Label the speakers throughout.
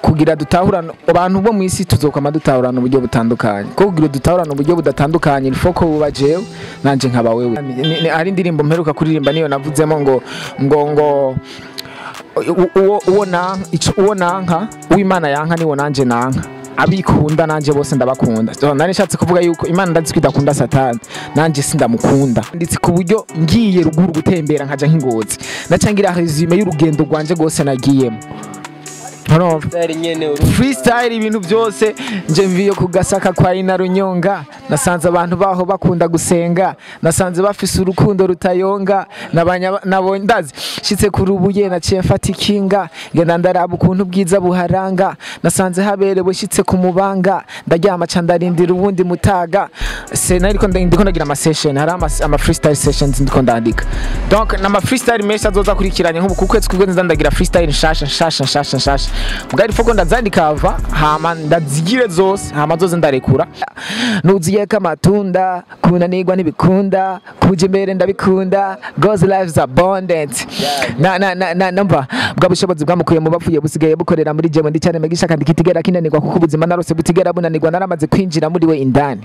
Speaker 1: kugira dutahurana abantu bo mu isi tuzokwama dutahurana uburyo butandukanye ko kugira dutahurana uburyo budatandukanye ilfo ko buba jewe nanje nkaba wewe Ni- ni- hari indirimbo mperuka kuririmba niyo navuzemo ngo ngo ngo u- uwo uwo nanka ico uwo nanka uwimana yanka niwo nanje nanka abikunda nanje bose ndabakunda so, nari nshatse kuvuga yuko imana ndazi ko idakunda satani nanje sindamukunda nditse ku buryo ngiye ruguru gutembera nkaja nk'ingozi nacangira resume y'urugendo rwanje rwose nagiyemo Urumva? freestyle ibintu byose nje mviye ku gasaka kwa ina runyonga nasanze abantu baho bakunda gusenga nasanze bafise urukundo rutayonga nabanya- nabonye ndazi shitse ku rubuye naciye mfata ikinga ngenda ndaraba ukuntu ubwiza buharanga nasanze haberewe shitse ku mubanga ndaryama ca ndarindira ubundi mutaga se nariko nda- ndiko ndagira ama session hari ama, ama freestyle sessions ndiko ndandika donc nama freestyle menshi azoza akurikiranye nk'ubu ku kwezi kubwo nza ndagira freestyle nshasha nshasha nshasha nshasha mugari foko ndazandika hava hama ndazigire zose hama zoze ndarekura nuziyeko amatunda kunanirwa ntibikunda kuja imbere ndabikunda God's life is abundant na na na na numva bwa bushobozi bwamukuye mu bapfuye busigaye bukorera muri jewe ndi cyane megisha kandi kitigera kinanirwa kuko ubuzima narose butigera bunanirwa naramaze kwinjira muri we indani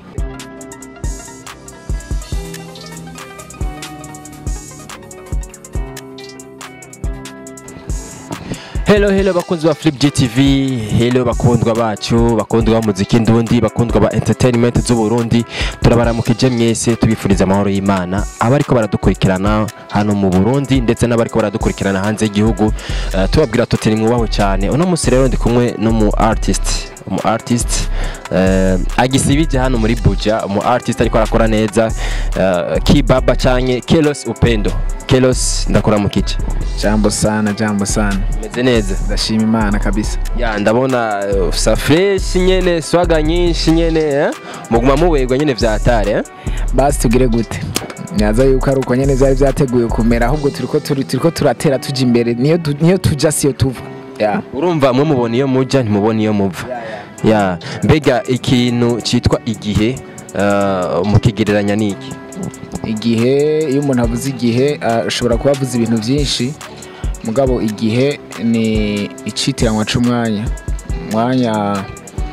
Speaker 2: Hello hello bakunzi ba Flip GTV, hello bakundwa bacu, bakundwa b'umuziki ndundi, bakundwa ba entertainment z'u Burundi. Turabaramukije mwese tubifuriza amahoro y'Imana. Abariko baradukurikirana hano mu Burundi ndetse n'abariko baradukurikirana hanze y'igihugu, uh, tubabwira tuti ni mwubaho cyane. Uno musi rero ndi kumwe n'umu artist umu artist uh, agisibije hano muri Buja umu artist ariko arakora neza uh, Kibaba canke Kelos Upendo Kelos ndakuramukije
Speaker 1: jambo sana jambo sana
Speaker 2: meze neza
Speaker 1: ndashima imana kabisa
Speaker 2: ya ndabona uh, usa fresh nyene swaga nyinshi nyene eh? muguma muberwa nyene vya hatari eh?
Speaker 1: basi tugire gute nyaza yuko ari uko nyene vyari vyateguye kumera ahubwo turiko turi- turiko turatera tuja imbere niyo du- niyo tuja siyo tuva yeah.
Speaker 2: urumva mwe mubona iyo muja ntimubona iyo muva ya mbega ikintu citwa igihe uh, mukigereranya niki
Speaker 1: igihe iyo umuntu avuze igihe ashobora kuba avuze ibintu byinshi mugabo igihe ni icitiranwa c'umwanya umwanya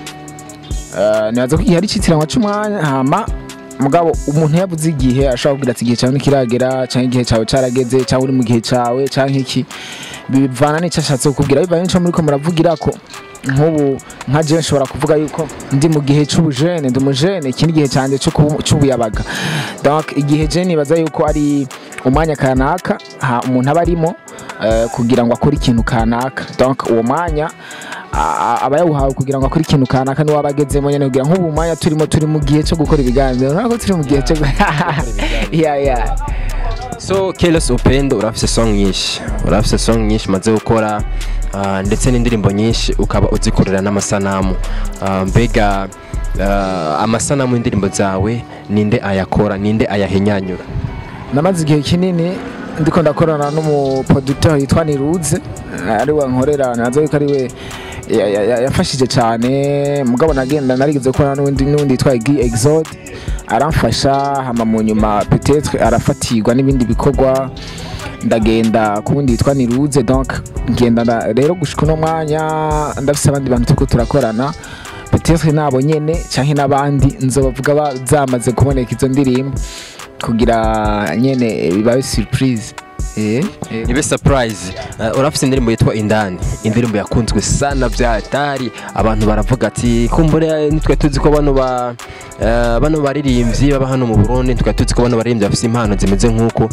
Speaker 1: ah, nibaza ko igihe ari icitiranwa c'umwanya hama mugabo umuntu yavuze igihe ashobora kugira ati igihe cyawe ntikiragera cyangwa igihe cyawe carageze cyangwa uri mu gihe cyawe cyangwa iki bivana n'icyo ashatse kukubwira bivanye n'ico muriko muravugira ko nk'ubu nka je nshobora kuvuga yuko ndi mu gihe c'ubujene ndi umujene iki ni igihe cyanjye co kubu- c'ubuyabaga donc igihe je nibaza yuko ari umwanya kanaka ha umuntu aba arimo eh, kugira ngo akore ikintu kanaka donc uwo mwanya a- a- aba yawuhawe kugira ngo akore ikintu kanaka niwe aba agezemo nyene kugira nk'ubu mwanya turimo turi mu gihe cyo gukora ibiganiro ntabwo turi mu gihe cyo yeah, yeah.
Speaker 2: so Kelos Upendo urafise song nyinshi urafise song nyinshi maze gukora uh, ndetse n'indirimbo nyinshi ukaba uzikorera n'amasanamu uh, mbega uh, amasanamu y'indirimbo zawe ninde ayakora ninde ayahinyanyura
Speaker 1: namaze igihe kinini ndiko ndakorana n'umuproducteur yitwa Niruze ari we nkorera nazo yuko ari we ya- ya- ya- yafashije cyane mugabo nagenda narigeze gukorana n'undi n'undi yitwa Guy Exode aramfasha hama mu nyuma peut-être arafatirwa n'ibindi bikorwa ndagenda ku wundi yitwa Niruze donc ngenda nda- rero gushika uno mwanya ndafise abandi bantu turiko turakorana peut-être nabo nyene canke n'abandi nzobavuga ba- zamaze kuboneka izo ndirimbo kugira nyene bibabe surprise eh eh.
Speaker 2: nibe surprise uh, urafise indirimbo yitwa indani indirimbo yakunzwe sana vya hatari abantu baravuga ati kumbure nitwe tuzi ko bano ba uh, bano baririmbyi baba hano mu Burundi nitwe tuzi ko bano baririmbyi bafise impano zimeze nk'uko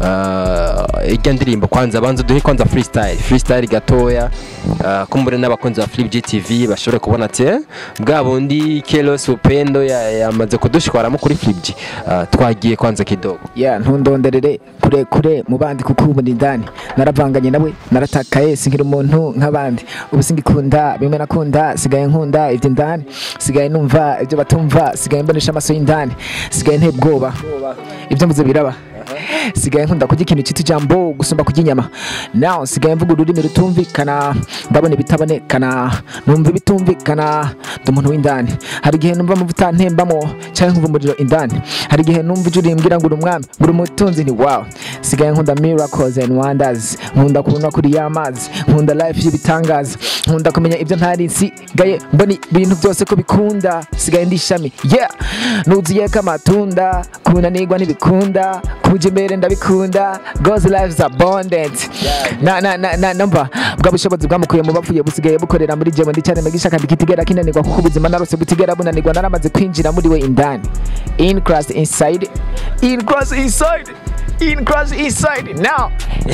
Speaker 2: uh, irya ndirimbo kwanza banza duhe kwanza freestyle freestyle gatoya uh, kumbure n'abakunzi ba Flip GTV bashobore kubona ati eh, bwa bundi Kelos Upendo ya- yamaze kudushwaramo kuri Flip G uh, twagiye kwanza kidogo
Speaker 1: ya ntundonderere kure kure mu bandi kuko ubu ni indani naravanganye nawe naratakaye sinkira umuntu nk'abandi ubu singikunda bimwe nakunda sigaye nkunda ibyo indani sigaye numva ibyo batumva sigaye mbonesha amaso y'indani sigaye nteye ubwoba ibyo mvuze biraba sigaye nkunda kurya ikintu cyitwa ijambo gusumba kurya inyama now sigaye mvuga ururimi rutumvikana ndabona ibitabonekana numva ibitumvikana ndi umuntu w'indani hari igihe numva amavuta ntembamo cyangwa nkumva umuriro indani hari igihe numva ijwi rimbwira ngo uri umwami ngo uri umutunzi ni wow sigaye nkunda miracles and wonders nkunda kubona kuri ya mazi nkunda life y'ibitangaza nkunda kumenya ibyo ntari nsigaye mbona ibintu byose ko bikunda sigaye ndi ishami yeah nuziye ko amatunda kunanirwa ntibikunda kuja imbere ndabikunda God's life is abundant na na na na numva bwa bushobozi bwamukuye mu bapfuye busigaye bukorera muri jewe ndi cyane megisha kandi kitigera kinanirwa kuko ubuzima narose butigera bunanirwa naramaze kwinjira muri we indani in Christ inside in Christ inside in Christ inside now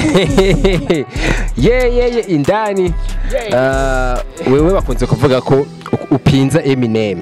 Speaker 2: ye ye ye indani Ah, wewe bakunze kuvuga ko u- upinza Eminem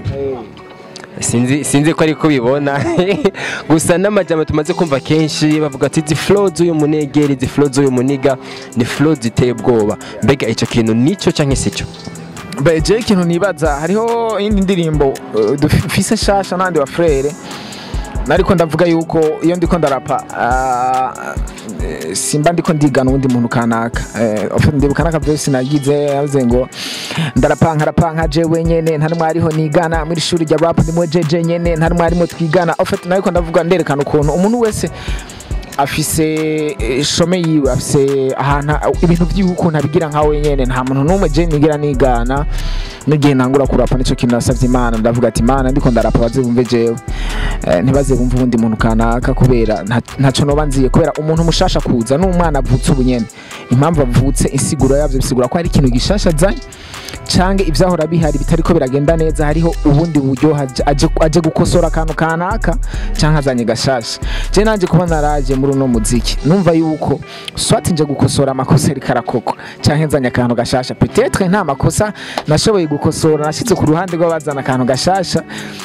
Speaker 2: sinzi sinzi ko ariko bibona gusa n'amajambo tumaze kumva kenshi bavuga ati izi flow z'uyu munegeri izi flow z'uyu muniga ni flow ziteye ubwoba mbega icyo kintu nicyo cyangwa si cyo
Speaker 1: beje ikintu nibaza hariho indi ndirimbo uh, dufise shasha n'andi wa frere nariko ndavuga yuko iyo ndiko ndarapa ah, eh, simba ndiko ndigana uwundi muntu kanaka Eh, of- ndibuka n'aka vyose nagize yavuze ngo ndarapa nkarapa nka jewe nyene nta numwe ariho nigana muri shuri rya rap ndimo jeje nyene nta numwe arimo twigana ofet nariko ndavuga nderekana ukuntu umuntu wese afise eh, shome yiwe afise ahantu ibintu vyiwe ukuntu abigira nka wenyene nta muntu n'umwe je nigira nigana n'igihe ntangura kurapa nico kintu nasavye imana ndavuga ati imana ndiko ndarapa baze bumve jewe Eh, ntibaze bumve ubundi muntu kanaka kubera nta- ntaco noba nziye kubera umuntu mushasha kuza n'umwana avutse ubu nyene impamvu avutse insiguro yavyo bisigura ko hari ikintu gishasha azanye canke ivyahora bihari bitariko biragenda neza hariho ubundi buryo haje- aje aje gukosora akantu kanaka canke azanye gashasha je nanje kuba naraje muri uno muziki numva yuko swati nje gukosora amakosa ariko arakogwa canke nzanye akantu gashasha petetre nta makosa nashoboye gukosora nashitse ku ruhande rw'abazana akantu gashasha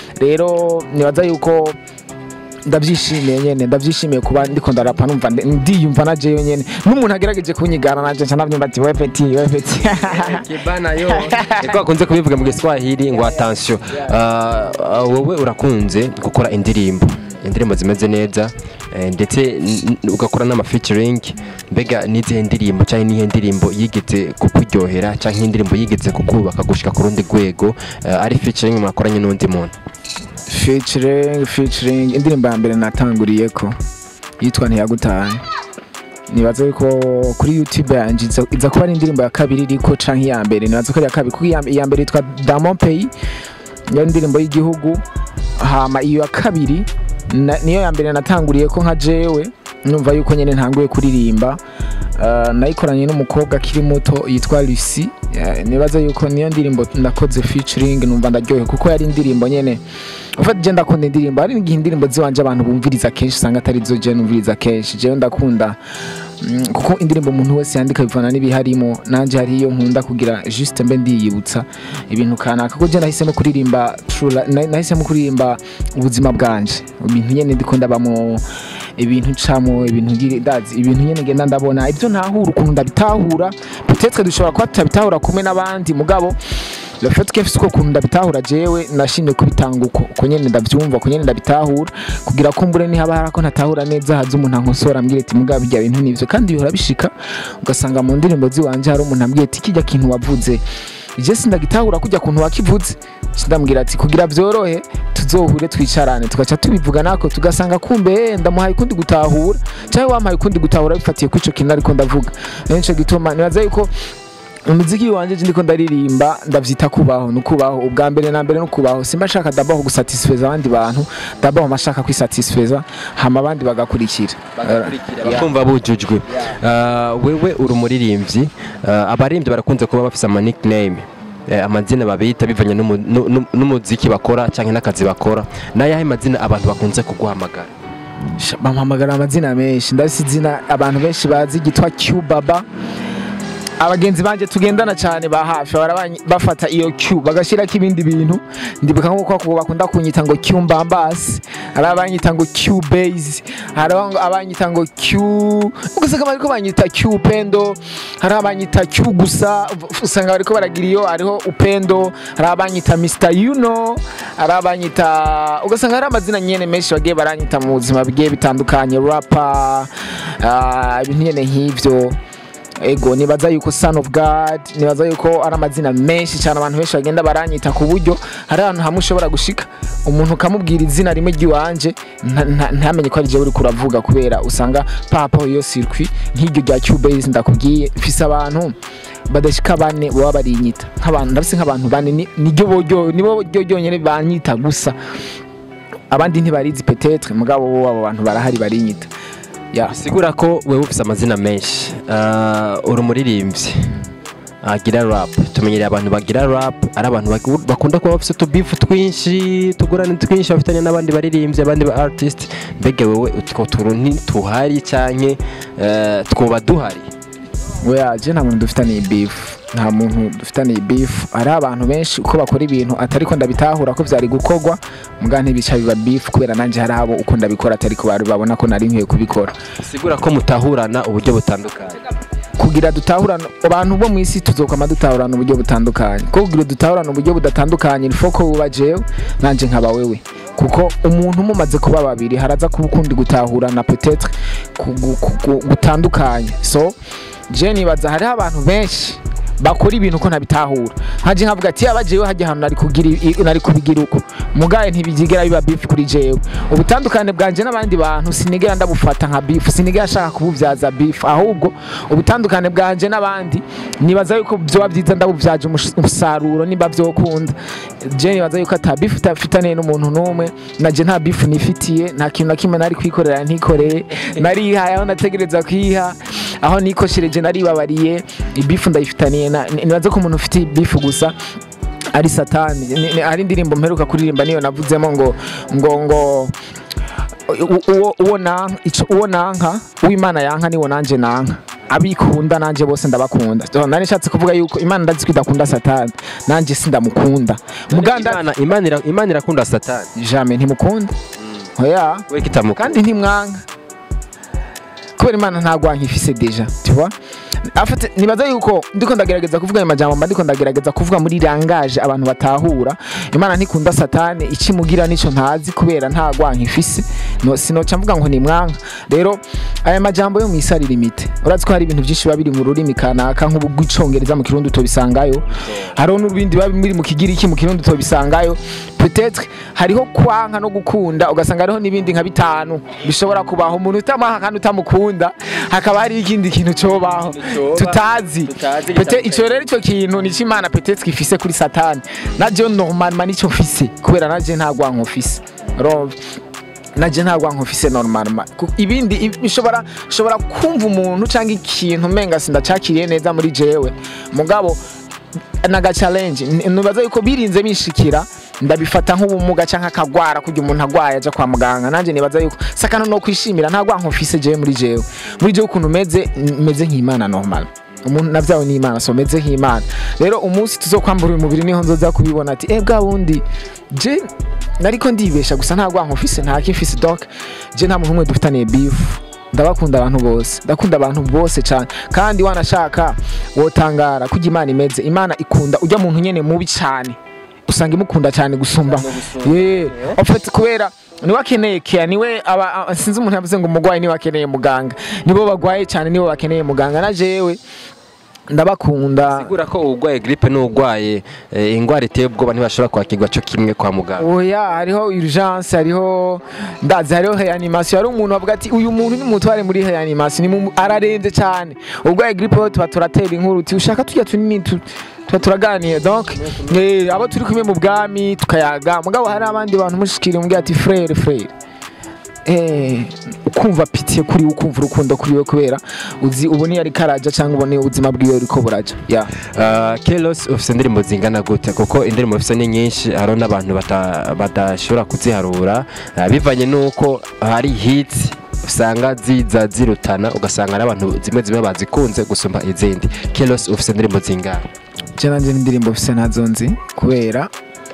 Speaker 1: rero nibaza yuko ndabyishimiye nyene ndabyishimiye kuba ndiko ndarapa numva ndi- ndiyumva na jewe nyene n'umuntu agerageje kunyigana nanje nca navyumva ati we peti we peti
Speaker 2: kibana yo niko bakunze kubivuga mu giswahili ngo attention Ah, ah, wowe urakunze gukora indirimbo indirimbo zimeze neza eh, ndetse n- n- ugakora n'ama featuring mbega n'izihe ndirimbo cyangwa nihe ndirimbo yigeze kukuryohera cyangwa indirimbo yigeze kukubaka gushika ku rundi rwego eh, ari featuring mwakoranye n'undi muntu
Speaker 1: featuring featuring indirimbo ya mbere natanguriye ko yitwa ntiyagutaye nibaza yuko kuri youtube yanjye iza- iza kuba ari indirimbo ya kabiri iriko canke iya mbere nibaza ko ari iya kabiri kuko iya iya mbere yitwa Diamond Pay niyo ndirimbo y'igihugu hama iyo ya kabiri na- niyo ya mbere natanguriye ko nka jewe numva yuko nyene ntanguye kuririmba Uh, nayikoranye n'umukobwa akiri muto yitwa Lucy Eh, nibaza yuko niyo ndirimbo nakoze featuring numva ndaryohe kuko yari indirimbo nyene ufata je ndakunda indirimbo hari igihe indirimbo ziwanje abantu bumviriza kenshi usanga atari zo je numviriza kenshi jewe ndakunda mm, kuko indirimbo umuntu wese yandika bivana n'ibiharimo nanje hari iyo nkunda kugira juste mbe ndiyibutsa ibintu kanaka kuko je nahisemo kuririmba true li- na- nahisemo kuririmba ubuzima bwanje ibintu nyene ndiko ndabamo ibintu ncamo ibintu ngira ndazi ibintu nyene ngenda ndabona ibyo ntahura ukuntu ndabitahura peut-être dushobora kuba tutabitahura kumwe n'abandi mugabo le fait que mfise uko kuntu ndabitahura jewe nashimye kubitanga uko uko nyene ndavyumva uko nyene ndabitahura kugira ko mbure nihaba hari ako ntatahura neza haza umuntu ankosora ambwira ati mugabo bijya bintu nivyo kandi bihora bishika ugasanga mu ndirimbo ziwanje hari umuntu ambwira ati kijya kintu wavuze je sindagitahura kujya kuntu wakivuze sindambwira ati kugira vyorohe tuzohure twicarane tugaca tubivuga nako tugasanga kumbe eh, ndamuhaye kundi gutahura cyangwa wampaye kundi gutahura bifatiye kuri ico kintu ariko ndavuga nico gituma nibaza yuko umuziki wanje je ndiko ndaririmba ndavyita kubaho ni ukubaho ubwa mbere na mbere no kubaho simba nshaka dabaho gusatisfeza abandi bantu dabaho mashaka kwisatisfeza hama abandi bagakurikira
Speaker 2: bakumva bujujwe Ah, wewe uri umuririmbyi Ah, abaririmbyi barakunze kuba bafise ama nickname Eh, amazina babita bivanye n'umu- nu- nu- n'umuziki bakora cyangwa n'akazi bakora n'ayahe mazina abantu bakunze kuguhamagara
Speaker 1: Sha, bampamagara amazina menshi ndafise izina abantu benshi bazi ryitwa Q Baba abagenzi banje tugendana cyane ba hafi bahora banyi- bafata iyo Q bagashyirako ibindi bintu ndibuka nk'uko ko bakunda kunyita ngo Q mbambasi hari abanyita ngo Q base hari abang- abanyita ngo Q ugasanga bariko banyita Q upendo hari abanyita Q gusa usanga bariko baragira iyo hariho upendo hari abanyita Mr you know hari abanyita ugasanga hari amazina nyene menshi bagiye baranyita mu buzima bigiye bitandukanye rapper ah, ibintu nyene nk'ivyo ego nibaza yuko son of god nibaza yuko ari amazina menshi cyane abantu benshi bagenda baranyita ku buryo hari ahantu hamwe ushobora gushika umuntu ukamubwira izina rimwe ry'iwanje nta- nta- ntamenye ko ari jewe uriko uravuga kubera usanga papa iyo circuit nk'iryo rya cubase ndakubwiye mfise abantu badashika bane baba barinyita nk'abantu ndafise nk'abantu bane ni- niryo boryo nibo ryo ryonyene banyita gusa abandi ntibarizi petetre mugabo bo abo bantu barahari barinyita ya
Speaker 2: bisigura ko wewe ufise amazina menshi Ah, uri umuririmbyi agira rap tumenyereye abantu bagira rap ari abantu bagu- bakunda kuba bafise utubifu twinshi tugurane twinshi bafitanye n'abandi baririmbyi abandi ba artist mbega wewe utwo tuntu ntituhari canke eh, twoba duhari
Speaker 1: weya je nta muntu dufitaniye beef nta muntu dufitaniye beef hari abantu benshi uko bakora ibintu atari ko ndabitahura ko vyari gukorwa muga ntibica biba beef kubera nanje hari abo uko ndabikora atari ko bari babona ko nari nkwiye kubikora
Speaker 2: bisigura ko mutahurana uburyo butandukanye
Speaker 1: kugira dutahurana abantu bo mu isi tuzokwama dutahurana uburyo butandukanye ko kugira dutahurana uburyo budatandukanye ni ko buba jewe nanje nkaba wewe kuko umuntu mumaze kuba babiri haraza kuba ukundi gutahurana peut-être ku- gu- ku- gu- gutandukanye so je nibaza hariho abantu benshi bakora ibintu uko ntabitahura haje nkavuga ati yaba jewe hajya ahantu nari kugira i- nari kubigira uko mugaye ntibigera biba beef kuri jewe ubutandukane bwanje n'abandi bantu sinigera ndabufata nka beef sinigera nshaka kububyaza beef ahubwo ubutandukane bwanje n'abandi nibaza yuko byoba byiza ndabubyaje umus- umusaruro nimba byokunda je nibaza yuko ata beef utafitaniye n'umuntu n'umwe naje nta beef nifitiye nta kintu na kimwe nari kwikorera ntikoreye narihaye aho nategereza kwiha aho nikoshereje naribabariye ibifu ndayifitaniye na- ni- nibaza ko umuntu ufite ibifu gusa ari satani Ni- ni- hari indirimbo mperuka kuririmba niyo navuzemo ngo ngo ngo u- uwo uwo nanka ico- uwo nanka uwimana yanka niwo nanje nanka abikunda nanje bose ndabakunda So, nari nshatse kuvuga yuko imana ndazi ko idakunda satani nanje sindamukunda muganda
Speaker 2: Imana- Imana ira- imana irakunda satani
Speaker 1: jamais ntimukunda oya
Speaker 2: we kitamukunda
Speaker 1: kandi ntimwanga kubera imana ntagwanka ifise deja tuba afite nibaza yuko ndiko ndagerageza kuvuga ayo majambo mba ndiko ndagerageza kuvuga muri rangaje abantu batahura imana ntikunda satani ikimugira nico ntazi kubera nta gwanka ifise no, sinoca mvuga ngo nimwanga rero aya majambo yo mw'isi limite urazi ko hari ibintu byinshi biba biri mu rurimi kanaka nk'ubw'icongereza mu kirundi utobisangayo hariho n'ibindi biba biri mu kigiriki mu kirundi utobisangayo peut-être hariho kwanka no gukunda ugasanga hariho n'ibindi nka bitanu bishobora kubaho umuntu utamuha kandi utamukunda hakaba hari ikindi kintu cobaho
Speaker 2: Coba,
Speaker 1: tutazi
Speaker 2: tutazi
Speaker 1: Peut-être ico rero ico kintu nico imana peut-être gifise kuri satani naje normalement nico mfise kubera naje nta gwanko mfise urumva naje nta gwanko mfise normalement Ku- ibindi i- bishobora shobora kumva umuntu cyangwa ikintu umenga sindacakiriye neza muri jewe mugabo naga challenge N- nibaza yuko birinze bishikira ndabifata nk'ubumuga cyangwa akagwara kugira umuntu agwaye aja kwa muganga nanjye nibaza yuko sakano no kwishimira nta gwanko mfise jewe muri jewe muri jewe ukuntu meze n- meze nk'imana normal umuntu navyawe n'imana so meze nk'imana rero umunsi tuzokwambura uyu mubiri niho nzoza kubibona ati eh bwa bundi je nariko ndibesha gusa nta gwanko mfise nta kimfise donc je nta muntu umwe dufitaniye beef ndabakunda abantu bose ndakunda abantu bose cyane kandi wanashaka wotangara kujya imana imeze imana ikunda ujya muntu nyene mubi cyane usanga imukunda cyane gusumba yeah. en fait kubera niwe akeneye care niwe aba a- sinzi umuntu yavuze ngo umurwayi niwe akeneye muganga nibo bagwaye cyane nibo bakeneye muganga na jewe ndabakunda
Speaker 2: sigura ko urwaye gripe n'urwaye eh, ingwara iteye ubwoba ntibashobora kwakirwa cyo kimwe kwa muganga
Speaker 1: oya hariho urgence hariho ndazi hariho reanimation hari umuntu bavuga ati uyu muntu nimutware muri reanimation ni mu- ararembye cyane urwaye gripe ho tuba turatera inkuru uti ushaka tujya tunini tu- tuba turaganira donc eh, abo turi kumwe mu bwami tukayaga mugabo hari abandi bantu mushikira mubwira ati frere frere eh ukumva pitiye kuri we ukumva urukundo kuri we kubera uzi ubone yari karaja cyangwa ubone ubuzima bwiwe uriko buraja yeah.
Speaker 2: Uh, Kelos ufise indirimbo zingana gute kuko indirimbo ufise ni nyinshi hariho n'abantu bata- badashobora kuziharura uh, bivanye n'uko hari hits usanga ziza zirutana ugasanga ari abantu zimwe zimwe bazikunze gusumba izindi kelos ufite indirimbo zingahe
Speaker 1: je nanje n'indirimbo mfise nazo nzi kubera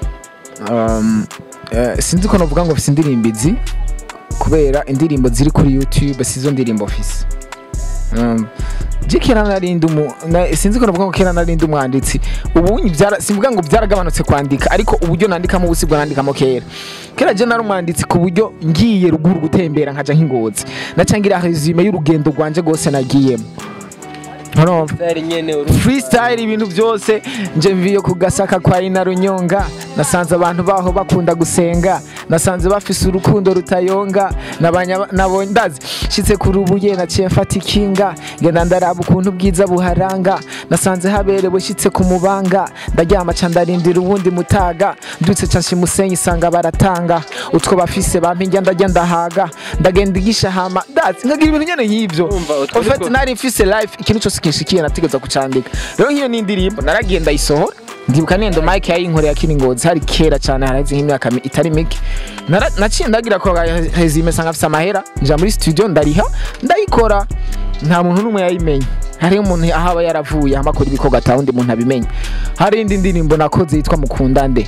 Speaker 1: um, eh, sinzi ko novuga ngo mfise indirimbo izi kubera indirimbo ziri kuri youtube sizo ndirimbo mfise um, je kera narindi umu na, sinzi ko novuga ngo kera narindi umwanditsi ubu byara simvuga ngo byaragabanutse kwandika ariko uburyo nandikamo ubu sibwo nandikamo kera kera je nari umwanditsi ku buryo ngiye ruguru gutembera nkaja nk'ingozi nacangira resume y'urugendo rwanje rwose nagiyemo urumva freestyle ibintu byose nje mviye ku gasaka kwa ina runyonga nasanze abantu baho bakunda gusenga nasanze bafise urukundo rutayonga nabanya- nabonye ndazi shitse ku rubuye naciye mfata ikinga ngenda ndaraba ukuntu ubwiza buharanga nasanze haberewe shitse ku mubanga ndaryama ca ndarindira uwundi mutaga ndutse ca nshima isanga baratanga utwo bafise bampinja ndarya ndahaga ndagenda igisha hama ndazi nkagira ibintu nyene nk'ivyo
Speaker 2: Urumva, utwo
Speaker 1: En fait,
Speaker 2: nitwo-
Speaker 1: nari mfise life ikintu cyose kinshikiye nategeza kucandika rero nk'iyo ni indirimbo naragiye ndayisohora ndibuka nendo mike yayinkoreye akiri ngozi hari kera cyane haraheze nk'imyaka mi- itari mike Nara- naciye ndagira ko hezime sanga afise amahera nja muri studio ndariha ndayikora nta muntu n'umwe yayimenye hariho umuntu aho aba yaravuye hama akora ibikorwa ata wundi muntu abimenye hari indi ndirimbo nakoze yitwa mukunda nde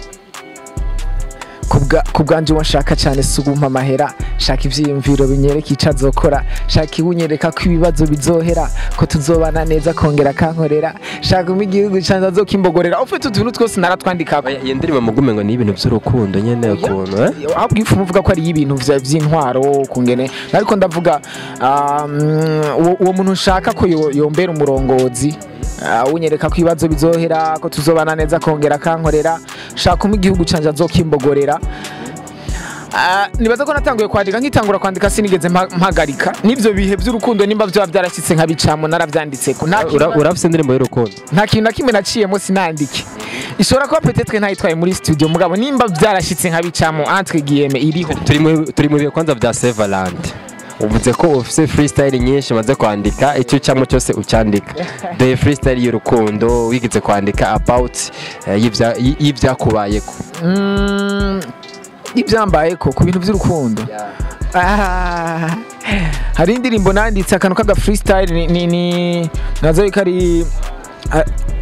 Speaker 1: kubwa kubwanje uwo nshaka cyane si ugumpa amahera shaka ivyiyumviro binyereka ico azokora shaka iwunyereka ko ibibazo bizohera ko tuzobana neza kongera kankorera shaka umpa igihugu canje azokimbogorera ufite utuntu twose naratwandikako
Speaker 2: iyo ndirimbo mugume ngo ni ibintu by'urukundo nyene ukuntu eh?
Speaker 1: ahubwo ifu muvuga ko ari ibintu vya- vy'intwaro kungene ariko ndavuga um, uwo- uwo muntu nshaka ko yo- yombera umurongozi uh, unyereka ko ibibazo bizohera ko tuzobana neza kongera kankorera shaka umpa igihugu canje azokimbogorera Ah, nibaza ko natanguye kwandika nkitangura kwandika sinigeze mpa- mpagarika n'ivyo bihe vy'urukundo nimba vyoba vyarashyitse nkabicamo naravyanditseko nta kintu
Speaker 2: Ura- urafise indirimbo y'urukundo
Speaker 1: nta kintu na kimwe naciyemo sinandike ishobora kuba petetre ntayitwaye muri studio mugabo nimba byarashyitse nkabicamo entre guillemets iriho
Speaker 2: turi mu turi mu bihe kwanza vya Sevaland uvuze ko ufise freestyle nyinshi maze kwandika icyo ucamo cyose ucyandika the freestyle y'urukundo wigize kwandika about eh, y'ivya- y- y'ivyakubayeko
Speaker 1: Mm, ibyambayeko ku bintu by'urukundo Ah, hari indirimbo nanditse akantu k'aga freestyle ni, ni, ni nazo yuko ari a-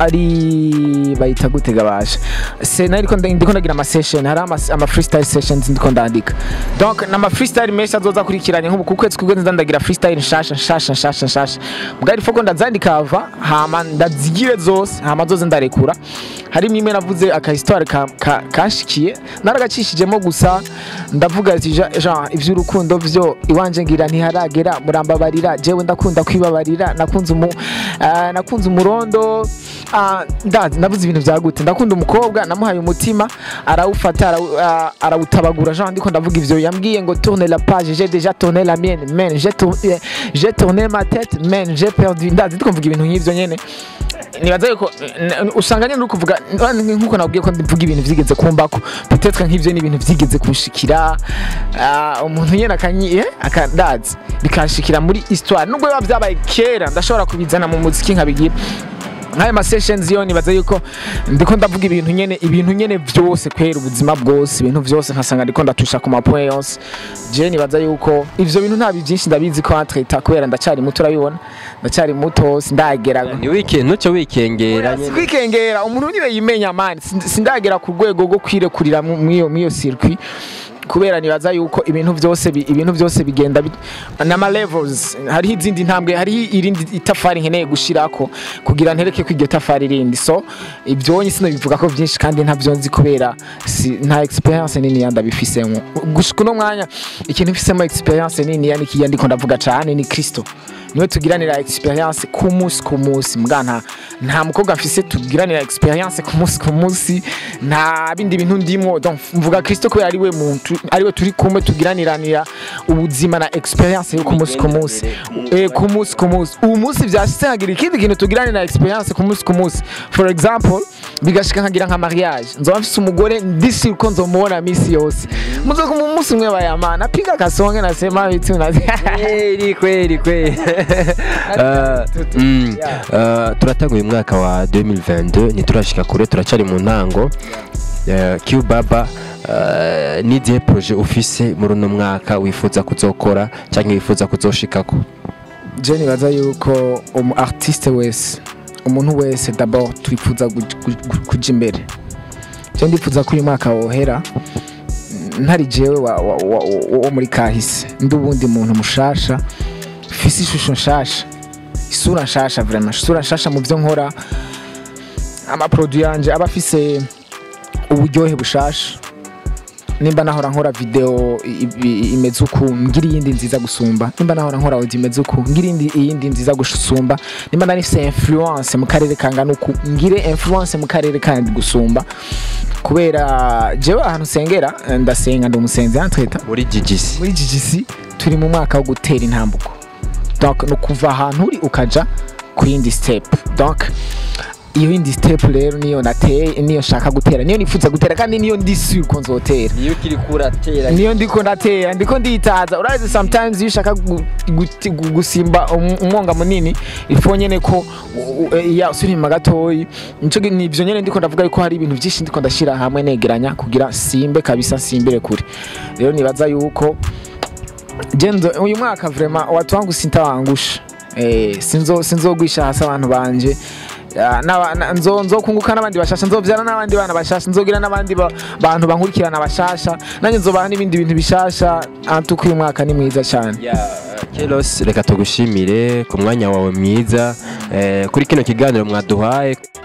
Speaker 1: ari bayita gute gabasha se nariko nda- ndiko ndagira ama session hari ama, ama freestyle sessions ndiko ndandika donc nama freestyle menshi azoza kurikiranye nk'ubu ku kwezi kwigeze ndagira freestyle nshasha nshasha nshasha nshasha bwari foko ndazandika ava hama ndazigire zose hama zoze ndarekura harimo imwe navuze aka histoire ka, ka, kanshikiye naragacishijemo gusa ndavuga ati "Ja- jean ivy'urukundo vyo iwanje ngira ntiharagera murambabarira jewe ndakunda kwibabarira nakunze umu ah, nakunze umurondo ah, ndazi navuze ibintu vya gute ndakunda umukobwa namuhaye umutima arawufata arawu- ah, arawutabagura jean ndiko ndavuga ivyo yambwiye ngo tourne la page j'ai déjà tourné la mienne men j'ai tour- eh, j'ai tourné ma tête men j'ai perdu ndazi ndiko mvuga ibintu nk'ivyo nyene nibaza yuko n- usanga nyine uri kuvuga n- nkuko nabwiye ko mvuga ibintu vyigeze kumbako peut-être nk'ivyo ni ibintu vyigeze kunshikira ah, umuntu nyene akanyi eh, akandazi bikanshikira muri histoire nubwo biba vyabaye kera ndashobora kubizana mu muziki nkabigira nk'ayo ma sessions yo nibaza yuko ndiko ndavuga ibintu nyene ibintu nyene vyose kwera ubuzima bwose ibintu vyose nkasanga ndiko ndatusha ku mapoint yose je nibaza yuko ivyo bintu nta byinshi ndabizi ko entreta kubera ndacari muto urabibona ndacari muto sindagera
Speaker 2: ni wiki ntucyo wikengera nyene
Speaker 1: kwikengera umuntu niwe yimenya mani Sind- sindagera ku rwego rwo kwirekurira mu- mw'iyo mw'iyo circuit kubera nibaza yuko ibintu byose bi- ibintu byose bigenda bit- n'ama levels hariho izindi ntambwe hariho irindi itafari nkeneye gushirako kugira ntereke ko iryo tafari rindi so ibyo nyine sinabivuga ko byinshi kandi ntabyo nzi kubera si, nta experience nini yanda bifisemo gushika uno mwanya ikintu mfisemo experience nini yani kiya ndiko ndavuga cane ni Kristo niwe tugiranira experience ku munsi ku munsi mbwa nta nta mukobwa mfise tugiranira experience ku munsi ku munsi nta bindi bintu ndimo donc mvuga Kristo kubera ari we muntu ari we turi kumwe tugiraniranira ubuzima na experience yo ku munsi ku munsi eh ku munsi ku munsi ubu munsi vyashitse nkagira ikindi kintu tugiranira experience ku munsi ku munsi for example bigashika nkagira nka mariage nzoba mfise umugore ndisi uko nzomubona misi yose muzoka mu munsi umwe bayamana piga kasonge nasema bitu na
Speaker 2: kweli kweli kweli Eh, mm, eh, turatanguye umwaka wa 2022 ntiturashika kure turacari mu ntango Eh, Q Baba eh, n'izihe proje ufise muri uno mwaka wifuza kuzokora cyangwa wifuza kuzoshikako
Speaker 1: je nibaza yuko umu artiste wese umuntu wese d'abord twifuza guj- guj- guj- kuja imbere je ndifuza ko uyu mwaka wohera ntari jewe wa- wa- wa- wo muri kahise ndi uwundi muntu mushasha mfise ishusho nshasha isura nshasha vraiment isura nshasha mu vyo nkora amaproduit yanje aba afise uburyohe bushasha nimba nahora nkora video i- i- imeze uku ngira iyindi nziza gusumba nimba nahora nkora audio imeze uku ngira iyindi iyindi nziza gusumba nimba nari mfise influence mu karere kangana uku ngire influence mu karere kandi gusumba kubera jewe ahantu sengera eh, ndasenga ndi umusenzi yantreta
Speaker 2: muri GGC
Speaker 1: muri GGC turi mu mwaka wo gutera intambuko donc no kuva ahantu uri ukaja ku yindi step donc iyo yindi step rero niyo nateye niyo nshaka gutera niyo nifuza gutera kandi niyo ndi sûr ko nzotera
Speaker 2: niyo ukiri kuratera
Speaker 1: niyo ndiko ndatera ndiko nditaza urazi sometimes iyo ushaka gu- guti- gu- gusimba um- umwonga munini ifo nyene ko u- u- ya usubira inyuma gatoyi nico gi- nivyo nyene ndiko ndavuga yuko hari ibintu vyinshi ndiko ndashira hamwe negeranya kugira simbe kabisa simbire kure rero nibaza yuko jenzo uyu mwaka vraiment watu wangu sintawangusha eh sinzo sinzogwisha hasi abantu banje Ya, n'aba- na- nzo nzokunguka n'abandi bashasha nzovyara n'abandi bana bashasha nzogira n'abandi ba- bantu bankurikirana bashasha nanjye nzobaha n'ibindi bintu bishasha antuka uyu mwaka ni mwiza cyane
Speaker 2: Kelos reka tugushimire ku mwanya wawe mwiza eh, kuri kino kiganiro mwaduhaye